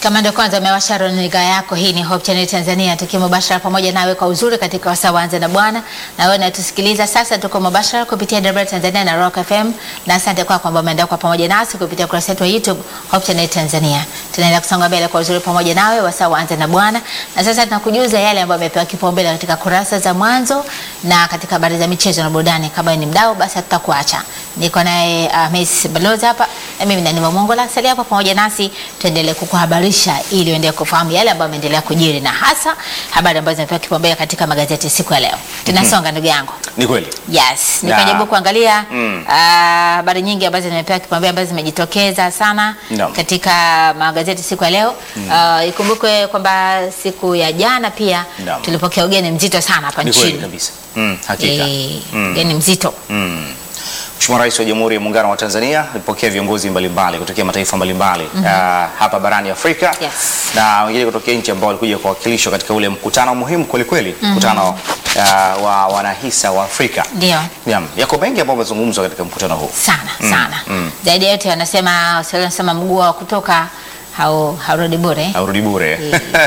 Kama ndio kwanza umewasha runinga yako, hii ni Hope Channel Tanzania, tukiwa mubashara pamoja nawe kwa uzuri katika wasaa waanze na Bwana. Na wewe unatusikiliza sasa, tuko mubashara kupitia Debra Tanzania na Rock FM, na asante kwa kwamba umeenda kwa pamoja nasi kupitia ukurasa wetu wa YouTube Hope Channel Tanzania. Tunaenda kusonga mbele kwa uzuri pamoja nawe wasaa waanze na Bwana, na sasa tunakujuza yale ambayo yamepewa kipaumbele katika kurasa za mwanzo na katika habari za michezo na burudani. Kama ni mdau, basi hatutakuacha. Niko naye uh, Miss Balozi hapa na mimi ni Nima Mongola. Salia hapa pamoja nasi tuendelee kukuhabarisha ili uendelee kufahamu yale ambayo yameendelea kujiri na hasa habari ambazo zimepewa kipaumbele katika magazeti siku ya leo. Tunasonga ndugu yangu. Ni kweli. Yes, Na- nikajaribu kuangalia Mm. ah, habari nyingi ambazo zimepewa kipaumbele ambazo zimejitokeza sana Naam. katika magazeti siku ya leo. Ah, ikumbukwe kwamba siku ya jana pia Naam. tulipokea ugeni mzito sana hapa Ni kweli nchini. kabisa. Mm, hakika. Eh, Mm. ugeni mzito. Mm. Mheshimiwa Rais wa Jamhuri ya Muungano wa Tanzania alipokea viongozi mbalimbali kutokea mataifa mbalimbali ah, hapa barani Afrika Yes. na wengine kutokea nchi ambao walikuja kuwakilishwa katika ule mkutano muhimu kweli kweli, mkutano ah, wa wanahisa wa Afrika. Ndio. Naam, yako mengi ambayo yamezungumzwa katika mkutano huu. sana sana mm. zaidi ya yote wanasema Waswahili wanasema mguu wa kutoka hau haurudi bure Haurudi bure.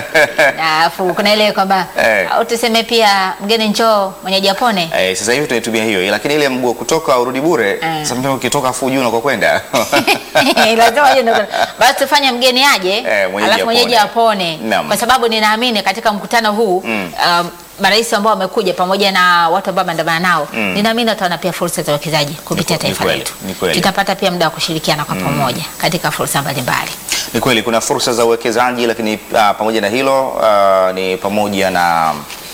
Na alafu kuna ile kwamba Eh. au tuseme pia mgeni njoo mwenyeji apone Eh, sasa hivi tunaitumia hiyo lakini ile mguu wa kutoka urudi bure Eh. sasa mtu ukitoka afu ujue unakokwenda. lazima uje ndo- basi tufanye mgeni aje Eh, mwenyeji alafu mwenyeji apone. apone Naam. kwa sababu ninaamini katika mkutano huu Mm. um, marais ambao wamekuja pamoja na watu ambao wameandamana nao Mm. ninaamini wataona pia fursa za uwekezaji kupitia Ni- ni taifa kweli, letu ni kweli. tutapata pia muda wa kushirikiana kwa pamoja katika fursa mbalimbali Ni kweli kuna fursa za uwekezaji, lakini uh, pamoja na hilo uh, ni pamoja na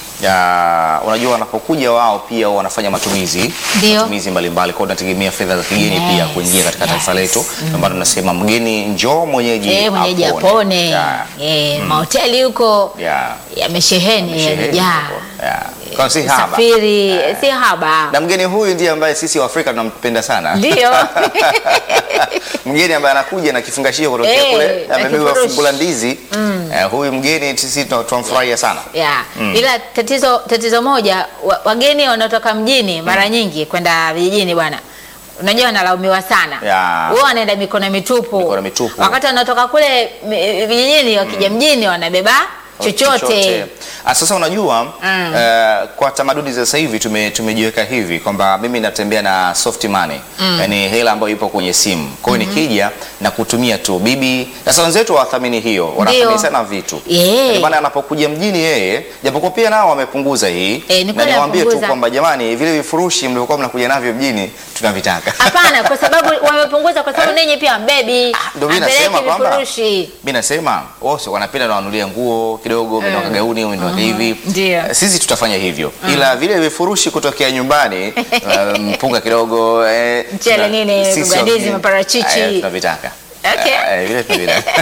uh, unajua wanapokuja wao pia wanafanya matumizi Ndio. matumizi mbalimbali, kwa hiyo tunategemea fedha za kigeni Yes, pia kuingia katika taifa yes. letu, ndio maana tunasema mgeni njoo mwenyeji Eh, mwenyeji apone. Yeah, Eh, mahoteli huko yeah. yamesheheni Sheheni yamejaa. hapo. Yeah. Kwa si haba. Safiri si haba. Na mgeni huyu ndiye ambaye sisi wa Afrika tunampenda sana. Ndio. mgeni ambaye anakuja na kifungashio kutokea Eh, kule na amebeba kifurushi. fungu la ndizi eh, huyu mgeni sisi tuna- tunamfurahia sana. Yeah. Ila tatizo tatizo moja wa- wageni wanaotoka mjini mara nyingi kwenda vijijini bwana. Unajua wanalaumiwa sana. Yeah. Wao wanaenda mikono mitupu. Mikono mitupu. Wakati wanatoka kule mi- vijijini wakija mjini wanabeba chochote. Ah, Sasa unajua Mm. eh, kwa tamaduni za sasa hivi tume, tumejiweka hivi kwamba mimi natembea na soft money yani hela ambayo ipo kwenye simu. Kwa hiyo nikija na kutumia tu bibi. Sasa wenzetu hawathamini hiyo, wanathamini Ndio. sana vitu. Yeah. Ndio maana anapokuja mjini yeye, japokuwa pia nao wamepunguza hii Eh, ni na kweli niwaambie tu wamepunguza. kwamba jamani, vile vifurushi mlivyokuwa mnakuja navyo mjini tunavitaka. Hapana, kwa sababu wamepunguza, kwa sababu ninyi pia mbebi ndio mimi nasema kwamba- vifurushi. mi nasema wose wanapenda nawanulia nguo kidogo mm. kagauni umetoka hivi Ndio. Eh, sisi tutafanya hivyo ila vile vifurushi kutokea nyumbani eh, mpunga kidogo eh, Mchele tuna- nini, sisi vibandizi, wengine, maparachichi. eh, tunavitaka Okay. Eh, vile tunavitaka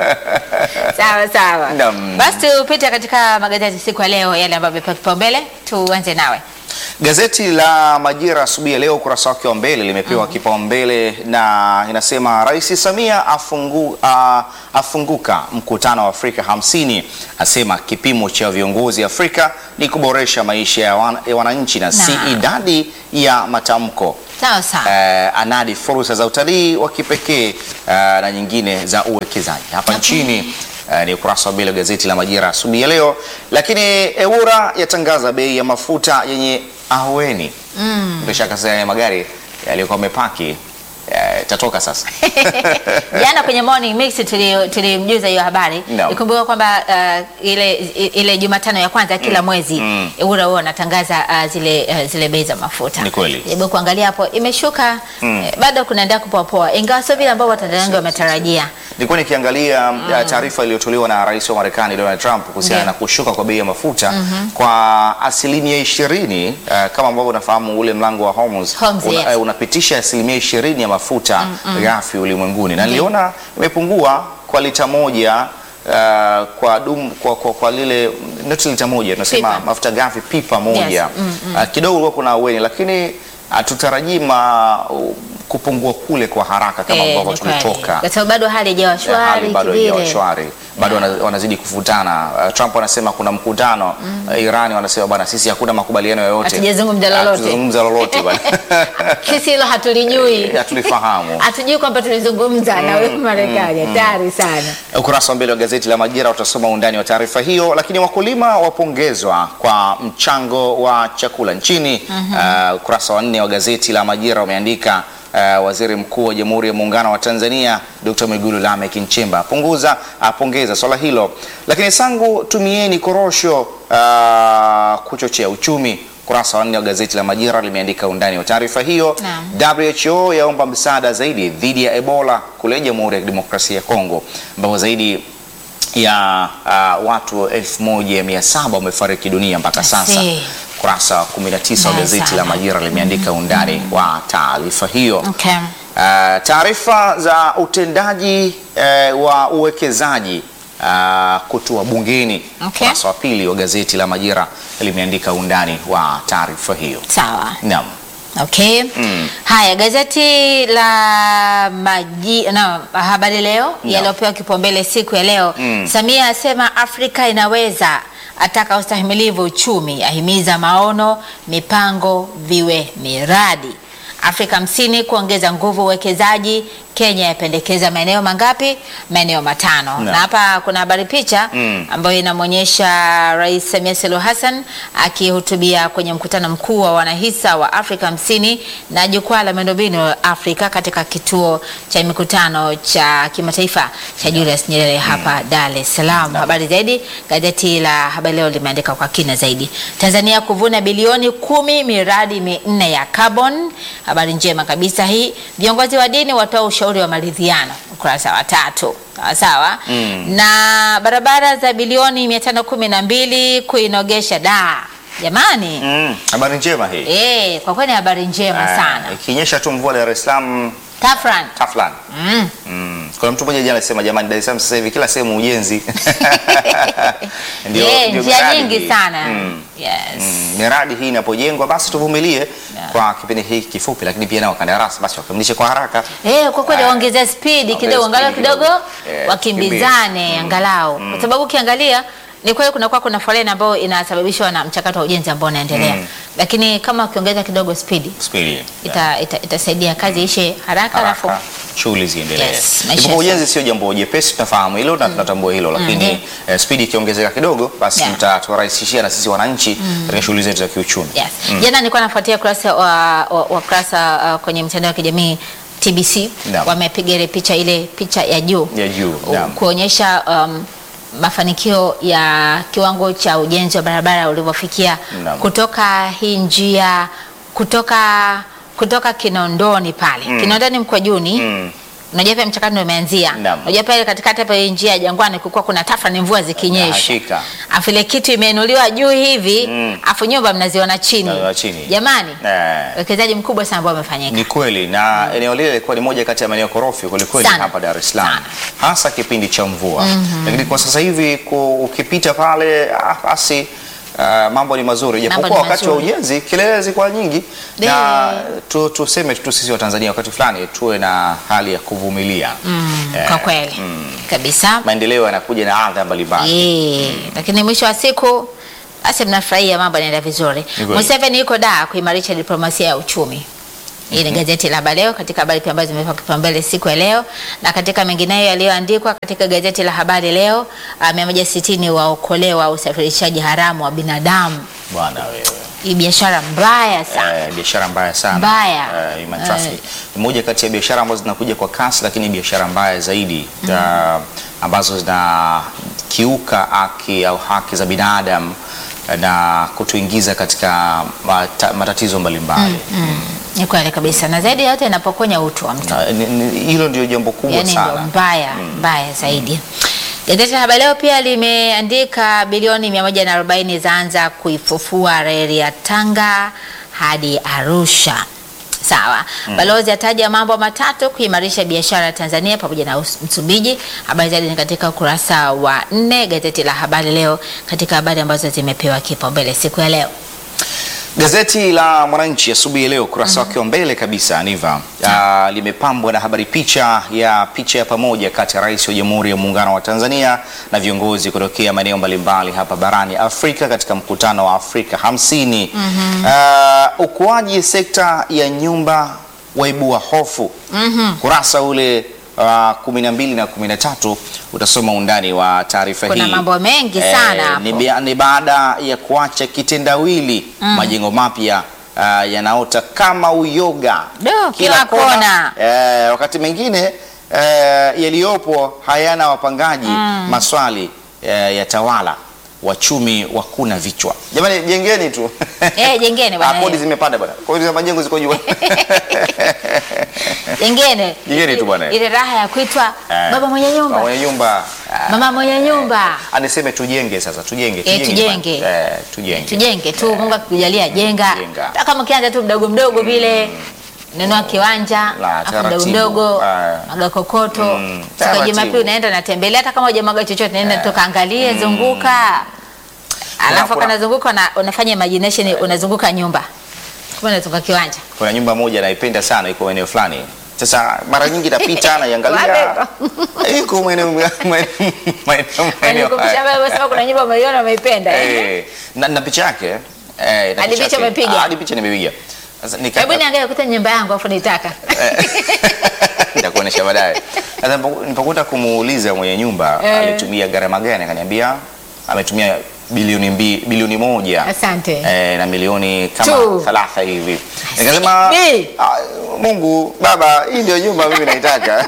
Sawa sawa. Naam. Basi tupite katika magazeti siku ya leo, yale ambayo yamepewa kipaumbele. Tuanze nawe. Gazeti la Majira asubuhi ya leo ukurasa wake wa mbele limepewa kipaumbele na inasema Rais Samia afungu, a, afunguka mkutano wa Afrika hamsini, asema kipimo cha viongozi Afrika ni kuboresha maisha ya, wan, ya wananchi na si Na. idadi ya matamko. Sawa sawa. Eh, anadi fursa za utalii wa kipekee eh, na nyingine za uwekezaji hapa nchini. Eh, ni ukurasa wa mbele wa gazeti la Majira asubuhi ya leo. Lakini EWURA yatangaza bei ya mafuta yenye ahueni. Mm. Bila shaka sasa ya magari yaliyokuwa yamepaki eh, itatoka sasa. Jana kwenye morning mix tuli- tulimjuza hiyo habari. Naam. Ikumbuka kwamba uh, ile ile Jumatano ya kwanza kila mwezi mm. EWURA huwa wanatangaza uh, zile uh, zile bei za mafuta. Ni kweli. Hebu kuangalia hapo imeshuka eh, bado kunaendelea kupoapoa ingawa sio vile ambao Watanzania wametarajia. Nilikuwa nikiangalia uh, taarifa iliyotolewa na rais wa Marekani Donald Trump kuhusiana Ndiyo. na kushuka kwa bei ya mafuta kwa asilimia ishirini uh, kama ambavyo unafahamu ule mlango wa Hormuz Hormuz, yes. eh, unapitisha asilimia ishirini ya mafuta ghafi ulimwenguni na niliona imepungua kwa lita moja uh, kwa, dum, kwa, kwa, kwa lile not lita moja tunasema Pipa. mafuta ghafi pipa moja Yes. Mm, uh, kidogo ulikuwa kuna aweni lakini hatutarajii ma kupungua kule kwa haraka kama Eh, ambavyo ni kweli. tulitoka Kwa sababu bado hali haijawa hali shwari bado haijawa kivile. shwari. bado wana- wanazidi kufutana. Uh, Trump anasema kuna mkutano uh, Iran wanasema bwana, sisi hakuna makubaliano yoyote, Hatujazungumza lolote. Hatujazungumza lolote bwana. Sisi hilo hatulijui, hatulifahamu. hatujui kwamba tulizungumza na wewe Marekani. Hatari sana. Ukurasa wa mbele wa gazeti la Majira utasoma undani wa taarifa hiyo. Lakini wakulima wapongezwa kwa mchango wa chakula nchini. Uh, ukurasa wa nne wa gazeti la Majira umeandika uh, waziri mkuu wa Jamhuri ya Muungano wa Tanzania Dr. Mwigulu Lameck Nchemba apunguza apongeza swala hilo. Lakini Sangu tumieni korosho uh, kuchochea uchumi. Ukurasa wa nne wa gazeti la Majira limeandika undani wa taarifa hiyo. Naam. WHO yaomba msaada zaidi dhidi ya Ebola kule Jamhuri ya Kidemokrasia ya Kongo ambapo zaidi ya uh, watu 1700 wamefariki dunia mpaka I sasa. see. Kurasa wa 19 wa Mbaya gazeti sana. la Majira limeandika undani wa taarifa hiyo. Okay. Uh, taarifa za utendaji uh, wa uwekezaji uh, kutua bungeni. Okay. Kurasa wa pili wa gazeti la Majira limeandika undani wa taarifa hiyo. Sawa. Naam. Okay. Mm. Haya, gazeti la maji, na habari leo yaliyopewa kipaumbele siku ya leo Mm. Samia asema Afrika inaweza, ataka ustahimilivu uchumi, ahimiza maono, mipango viwe miradi. Afrika hamsini kuongeza nguvu uwekezaji. Kenya yapendekeza maeneo mangapi? Maeneo matano. Naam. Na hapa kuna habari picha Mm. ambayo inamwonyesha Rais Samia Suluhu Hassan akihutubia kwenye mkutano mkuu wa wanahisa wa Afrika hamsini na jukwaa la miundombinu Afrika katika kituo cha mikutano cha kimataifa cha Julius Nyerere hapa Dar es Salaam. Habari zaidi gazeti la Habari Leo limeandika kwa kina zaidi. Tanzania kuvuna bilioni kumi miradi minne ya carbon. Habari njema kabisa hii. Viongozi wa dini watoa ushauri wa maridhiano, ukurasa wa tatu. Sawa sawa. Mm. Na barabara za bilioni 512 kuinogesha da. Jamani. Mm. Habari njema hii. Eh, kwa kweli habari njema Ah, sana. Ikinyesha tu mvua Dar es Salaam Tafran. taflan. Mm. Mm. Kuna mtu mmoja jana alisema jamani, Dar es Salaam sasa hivi kila sehemu ujenzi. Ndio- Eh, ndio njia miradi nyingi hii. sana. Mm. Yes. Mm, miradi hii inapojengwa basi tuvumilie Yeah. kwa kipindi hiki kifupi, lakini pia nao wakandarasi basi wakamilishe kwa haraka. Eh, kwa kweli Ah, waongezea spidi ongeza kidogo, angalau spidi kidogo kidogo. Eh, wakimbizane angalau, kwa sababu ukiangalia ni kweli kunakuwa kuna foleni ambayo inasababishwa na mchakato wa ujenzi ambao unaendelea, Mm. lakini kama ukiongeza kidogo spidi Spidi. ita, ita, itasaidia kazi ishe haraka, alafu haraka shughuli ziendelee. Yes, maisha Ipo ya ujenzi sio jambo jepesi, tunafahamu hilo na tunatambua hilo, lakini Mm. eh, spidi ikiongezeka kidogo basi Yeah. mtaturahisishia na sisi wananchi katika shughuli zetu za kiuchumi. Yes. Jana nilikuwa nafuatia kurasa wa, wa, wa kurasa uh, kwenye mtandao wa kijamii TBC Naam. wamepiga ile picha ile picha ya juu Ya juu, u- naam. kuonyesha um, mafanikio ya kiwango cha ujenzi wa barabara ulivyofikia Naam. kutoka hii njia kutoka kutoka Kinondoni pale Kinondoni Mkwajuni Mm. unajua pia mchakato ndio umeanzia. Naam. Unajua pale katikati hapa hii njia ya Jangwani kulikuwa kuna tafrani mvua zikinyesha. Hakika. Afu ile kitu imeinuliwa juu hivi, Mm. afu nyumba mnaziona chini. Mnaziona chini. Jamani, Eh. uwekezaji mkubwa sana ambao umefanyika. Ni kweli na eneo lile lilikuwa ni moja kati ya maeneo korofi kwelikweli Sana. hapa Dar es Salaam, Sana. hasa kipindi cha mvua. Lakini kwa sasa hivi ku- ukipita pale ah, basi ah, mambo ni mazuri, Mambo japokuwa ni wakati wa mazuri. ujenzi kelele zilikuwa nyingi, De- na tu, tuseme tu sisi wa Tanzania wakati fulani tuwe na hali ya kuvumilia. Mm, Eh, kwa kweli kabisa. Maendeleo yanakuja na adha mbalimbali. Eh, lakini mwisho wa siku basi mnafurahia mambo yanaenda vizuri. Ni kweli. Museveni yuko da kuimarisha diplomasia ya uchumi. Hii ni gazeti la Habari Leo katika habari pia ambazo zimepewa kipaumbele siku ya leo, na katika mengineyo yaliyoandikwa katika gazeti la Habari Leo, uh, 160 waokolewa usafirishaji haramu wa binadamu. Bwana wewe. Hii biashara mbaya sana. Eh, biashara mbaya sana Mbaya. Eh, human Eh. trafficking. Ni moja kati ya biashara ambazo zinakuja kwa kasi, lakini biashara mbaya zaidi ah, ambazo zinakiuka haki au haki za binadamu eh, na kutuingiza katika mata, matatizo mbalimbali. Ni kweli kabisa, na zaidi ya yote inapokonya utu wa mtu. Na, ni- ni- Hilo ndio jambo kubwa yani ndio sana. mbaya mbaya zaidi. Gazeti la Habari Leo pia limeandika bilioni 140 zaanza kuifufua reli ya Tanga hadi Arusha. Sawa. Balozi ataja mambo matatu kuimarisha biashara ya Tanzania pamoja na Us- Msumbiji. Habari zaidi ni katika ukurasa wa nne gazeti la Habari Leo, katika habari ambazo zimepewa kipaumbele siku ya leo. Gazeti la Mwananchi asubuhi ya leo ukurasa wake wa mbele kabisa Niva ah, limepambwa na habari picha ya picha ya pamoja kati ya Rais wa Jamhuri ya Muungano wa Tanzania na viongozi kutokea maeneo mbalimbali hapa barani Afrika katika mkutano wa Afrika hamsini. Ah, ukuaji sekta ya nyumba waibua hofu. Kurasa ule wa kumi na mbili na kumi na tatu utasoma undani wa taarifa hii. Kuna mambo mengi sana hapo. ni bia- ni baada ya kuacha kitendawili majengo mapya ah, yanaota kama uyoga Do, kila kona. eh, wakati mwingine eh, yaliyopo hayana wapangaji maswali eh, ya tawala wachumi wakuna vichwa jamani jengeni tu Eh, jengeni bwana, Ah, kodi eh. zimepanda bwana kodi za majengo ziko juu Jengine Jengine tu bwana. ile raha ya kuitwa Eh, baba mwenye nyumba, mwenye nyumba ah, mama mwenye nyumba. aniseme tujenge sasa tujenge Eh, tujenge. bwana. eh, tujenge Tujenge tu, Mungu akikujalia jenga. Jenga. Hata kama ukianza tu mdogo mdogo vile nunua kiwanja La, afu mdogo taratibu. mdogo Ah. maga kokoto Mm, siku ya taratibu. Jumapili unaenda unatembelea, hata kama hujamwaga chochote, naenda toka angalie, zunguka, alafu kuna- kana zunguka una, unafanya imagination, unazunguka nyumba kumbe unazunguka kiwanja kuna nyumba moja naipenda sana iko eneo fulani sasa mara nyingi napita naiangalia Wapi? iko maeneo maeneo- maeneo- maeneo Nikupisha haya. wewe sema kuna nyumba umeiona umeipenda eh? Eh, na na picha yake eh, na Hadi picha yake. umepiga? Ah, hadi picha nimepiga sasa nika Hebu niangalie kuta nyumba yangu afu nitaka. nitakuonesha baadaye sasa nipo- nilipokwenda kumuuliza mwenye nyumba Eh. alitumia gharama gani akaniambia ametumia bilioni mbi, bilioni moja Asante. eh, na milioni kama Tu. thalatha hivi nikasema Bi. ah, Mungu baba hii ndio nyumba mimi naitaka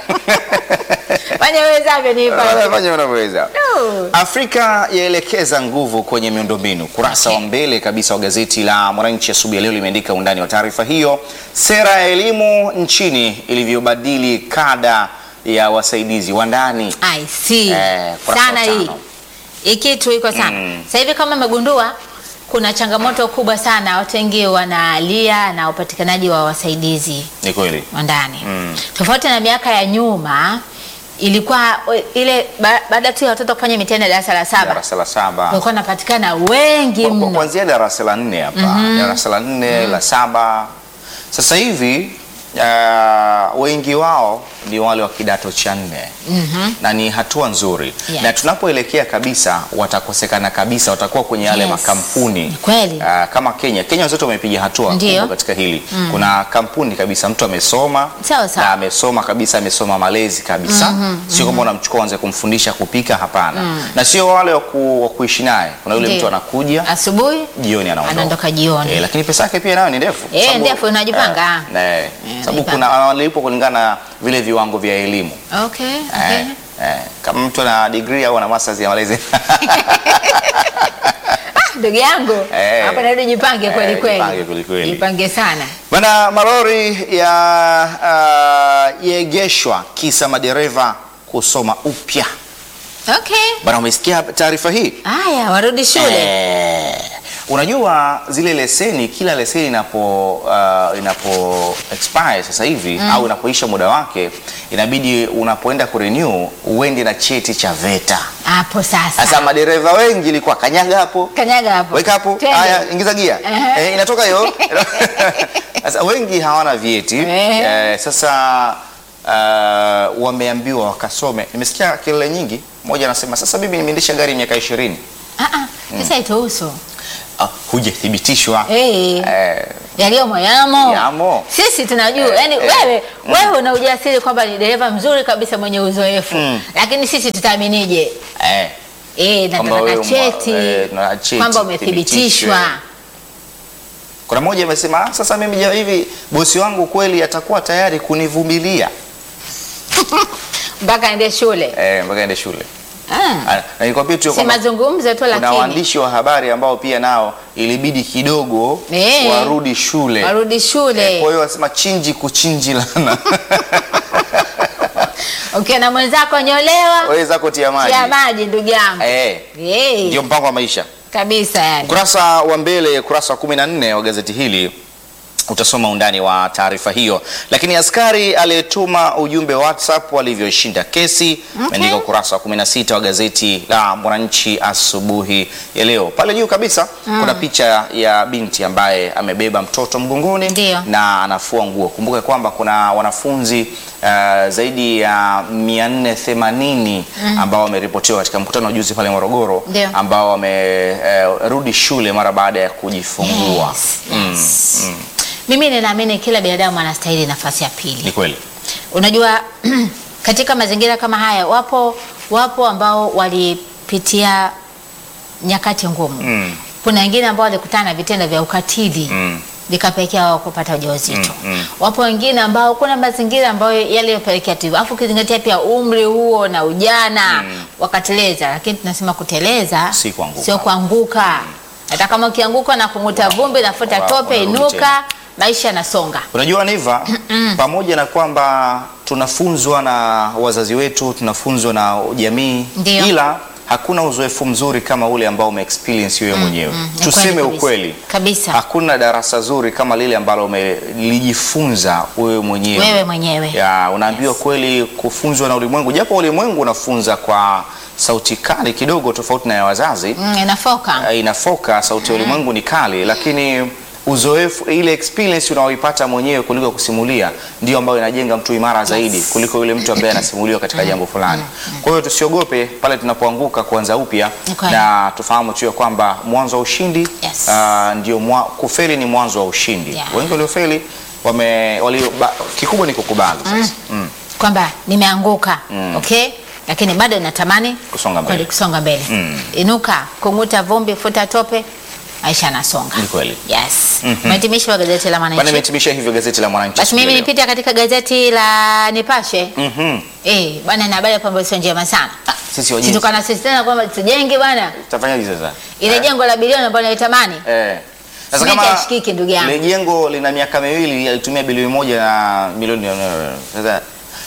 Fanya wezavyo nipa. fanya unavyoweza Tu. Afrika yaelekeza nguvu kwenye miundombinu. Kurasa wa mbele kabisa wa gazeti la Mwananchi asubuhi ya leo limeandika undani wa taarifa hiyo, sera ya elimu nchini ilivyobadili kada ya wasaidizi wa ndani. I see. Eh, kurasa sana wa hii. tano. Hii kitu iko sana. Mm. Sasa hivi kama umegundua kuna changamoto kubwa sana, watu wengi wanalia na upatikanaji wa wasaidizi Ni kweli. wa ndani Mm. tofauti na miaka ya nyuma ilikuwa we- ile ba- baada tu ya watoto kufanya mitihani ya darasa la saba Darasa la saba walikuwa wanapatikana wengi Kwa- kwa- mno. kuanzia darasa la nne hapa darasa la nne la saba sasa hivi uh, wengi wao ni wale wa kidato cha nne na ni hatua nzuri Yes. na tunapoelekea kabisa watakosekana kabisa watakuwa kwenye yale Yes. makampuni Ni kweli. Ah, kama Kenya Kenya wenzetu wamepiga hatua Ndio. kubwa katika hili kuna kampuni kabisa mtu amesoma Sawa, sawa. na amesoma kabisa amesoma malezi kabisa sio kwamba unamchukua anze kumfundisha kupika hapana na sio wale wa ku- wa kuishi naye kuna yule Ndio. mtu anakuja Asubuhi jioni anaondoka. Anaondoka jioni. Eh, lakini pesa yake pia nayo ni ndefu. Eh, Sababu- ndefu, unajipanga. Eh, eh, Eh, sababu unajipanga. kuna wanalipo kulingana na vile viwango vya elimu. okay, okay. Eh, eh, kama mtu ana degree au ana masters ya malezi. ndugu yangu Eh. hapa narudi jipange kweli Eh, kweli jipange kweli kweli. jipange sana Bana malori ya uh, yaegeshwa kisa madereva kusoma upya. okay Bana umesikia taarifa hii? haya warudi shule Eh, unajua zile leseni kila leseni inapo uh, inapo expire sasa hivi au inapoisha muda wake inabidi unapoenda kurenew uende na cheti cha VETA. hapo Sasa sasa madereva wengi ilikuwa kanyaga hapo kanyaga hapo weka hapo, Twende. haya ingiza gia Ehe. eh, inatoka hiyo. Sasa wengi hawana vyeti Ehe. eh, sasa uh, wameambiwa wakasome. Nimesikia kelele nyingi, mmoja anasema sasa mimi nimeendesha gari miaka ishirini Ah, ah, sasa ituhusu Ah, hujathibitishwa Eh. Eh, yaliyomo yamo Yamo. sisi tunajua Eh, yani eh. wewe wewe una ujasiri kwamba ni dereva mzuri kabisa mwenye uzoefu Mm. lakini sisi tutaaminije eh, eh na Kwamba tunataka wewe mwa- cheti eh, na cheti, kwamba umethibitishwa thibitishwe. kuna mmoja amesema "Ah, sasa mimi ja- hivi bosi wangu kweli atakuwa tayari kunivumilia mpaka ende shule eh, mpaka ende shule ah. Ah, na nikwambie tu si kwamba mazungumzo tu kuna lakini waandishi wa habari ambao pia nao ilibidi kidogo Eh. warudi shule warudi shule Eh, kwa hiyo wasema chinji kuchinji lana ukiwa na mwenzako nyolewa waweza kutia maji tia maji ndugu yangu eh, Eh, ndio mpango wa maisha kabisa yani Ukurasa wa mbele, ukurasa wa 14 wa gazeti hili utasoma undani wa taarifa hiyo. Lakini askari aliyetuma ujumbe WhatsApp walivyoshinda kesi imeandika ukurasa wa 16 wa gazeti la Mwananchi asubuhi ya leo. Pale juu kabisa kuna picha ya binti ambaye amebeba mtoto mgongoni Ndio. na anafua nguo. Kumbuka kwamba kuna wanafunzi uh, zaidi ya 480 ambao wameripotiwa katika mkutano wa juzi pale Morogoro Ndio. ambao wamerudi shule mara baada ya kujifungua. Yes, yes. Mimi ninaamini kila binadamu anastahili nafasi ya Ni pili. kweli. Unajua, katika mazingira kama haya wapo wapo ambao walipitia nyakati ngumu. Mm. Kuna wengine ambao walikutana na vitendo vya ukatili Mm. vikapelekea wao kupata ujauzito. Mm, mm. Wapo wengine ambao kuna mazingira ambayo yaliyopelekea tu hivyo, alafu ukizingatia pia umri huo na ujana wakateleza, lakini tunasema kuteleza Si kuanguka. sio kuanguka. Hata kama ukianguka na kung'uta vumbi, nafuta Wa- tope, wanarudi inuka, tena. maisha yanasonga. Unajua Niva, pamoja na kwamba tunafunzwa na wazazi wetu, tunafunzwa na jamii, Ndio. ila hakuna uzoefu mzuri kama ule ambao umeexperience wewe mwenyewe. mm, ni Tuseme kweli kabisa. ukweli Kabisa. hakuna darasa zuri kama lile ambalo umelijifunza wewe mwenyewe. Wewe mwenyewe. Ya, unaambiwa kweli kufunzwa na ulimwengu, japo ulimwengu unafunza kwa sauti kali kidogo, tofauti na ya wazazi Mm, inafoka. uh, inafoka sauti ya ulimwengu ni kali, lakini uzoefu ile experience unaoipata mwenyewe kuliko kusimulia ndio ambayo inajenga mtu imara zaidi kuliko yule mtu ambaye anasimuliwa katika jambo fulani. Kwa hiyo tusiogope pale tunapoanguka kuanza upya, Ni kweli. na tufahamu tu ya kwamba mwanzo wa ushindi Yes. uh, ndio mwa, kufeli ni mwanzo wa ushindi. Yeah. Wengi waliofeli wame walio, ba, kikubwa ni kukubali sasa. Mm. kwamba nimeanguka okay, lakini bado natamani Kusonga mbele. kweli kusonga mbele. Mm. Inuka, kung'uta vumbi, futa tope, maisha yanasonga. Ni kweli. Yes. Umehitimisha wa gazeti la Bana, Mwananchi. imehitimisha hivyo gazeti la Mwananchi. Basi mimi siku ya nipita katika gazeti la Nipashe. leo. Mhm. Eh, bwana na habari hapa ambayo sio njema sana. Sisi Si wajenzi tukana sisi tena kwamba tujenge bwana. tutafanyaje sasa? Ile Eh? jengo la bilioni ambalo nalitamani. Eh. Sasa Simenti kama hashikiki, ndugu yangu. ile jengo lina miaka miwili alitumia bilioni moja na milioni sasa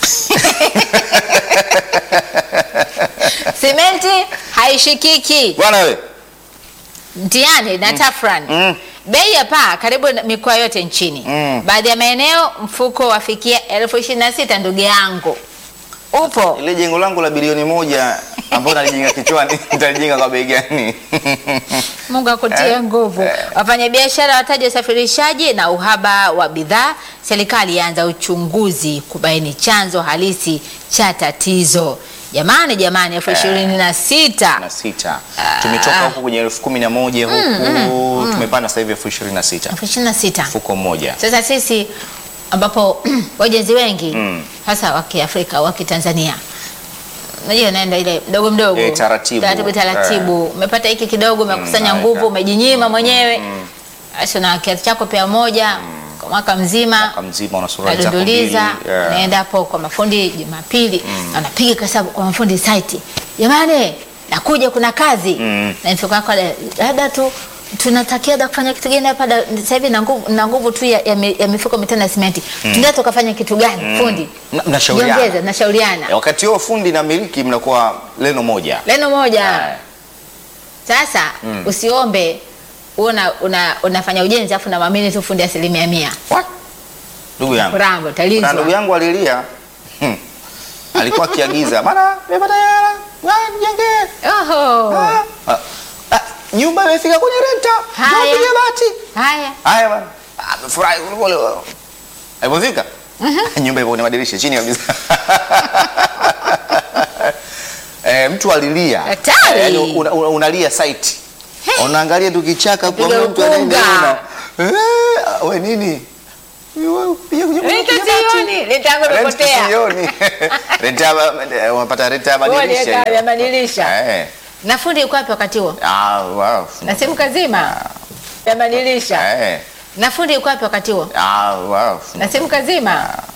Simenti haishikiki. bwana we Mtihani na tafrani. Mm. Bei ya paa karibu na mikoa yote nchini. Mm. Baadhi ya maeneo mfuko wafikia elfu ishirini na sita ndugu yangu. Upo. ile jengo langu la bilioni moja ambao nalijenga kichwani nitalijenga kwa bei gani? Mungu akutie Eh, nguvu. Wafanyabiashara wataja usafirishaji na uhaba wa bidhaa. Serikali yaanza uchunguzi kubaini chanzo halisi cha tatizo. Jamani, jamani, elfu ishirini na sita. na sita tumetoka huko kwenye elfu kumi na moja huku tumepanda sasa hivi elfu ishirini na sita elfu ishirini na sita. mfuko mmoja Sasa sisi ambapo wajenzi wengi Mm. hasa wa Kiafrika wa Kitanzania unajua naenda ile mdogo mdogo Eh, taratibu. taratibu, taratibu. umepata hiki kidogo umekusanya Mm, nguvu naeka. umejinyima mwenyewe basi na kiatu chako pia moja kwa mwaka mzima Mwaka mzima una suruali zako mbili nadunduliza yeah. naenda hapo kwa mafundi Jumapili na anapiga kasabu kwa mafundi site, jamani, nakuja kuna kazi Mm. na mfuko wako labda tu tunatakia da kufanya kitu gani hapa da- sasa hivi na nguvu na nguvu tu ya, ya, mi- ya mifuko mitano ya simenti tunataka tukafanya kitu gani fundi Mna- mnashauriana. jiongeze nashauriana Eh, wakati huo fundi na miliki mnakuwa leno moja neno moja Eh. sasa usiombe una, una, unafanya ujenzi afu namwamini tu fundi asilimia mia What? ndugu yangu kurambo na talizwa ndugu yangu alilia hmm. alikuwa akiagiza bana nimepata hela Ah, nijengee oho Ah, ah, ah, nyumba imefika kwenye renta Haya. Ndio bati haya haya bana Ah, amefurahi kule alipofika nyumba ipo kwenye madirisha chini kabisa eh, mtu alilia Hatari. Eh, yaani una, una, unalia site He. unaangalia tu kichaka kwa Piga mtu anaenda ukunga. una- eh, we nini Wewe, piga kwenye- kwenye Renta bati. sioni, renta yangu Rent imepotea. sioni. Rent ya ba- eh, unapata renta ya madirisha Waliweka hiyo. ya madirisha. Eh. na fundi yuko wapi wakati huo Ah, wow. na simu kazima ya madirisha Eh. na fundi yuko wapi wakati huo Ah, wow. na simu kazima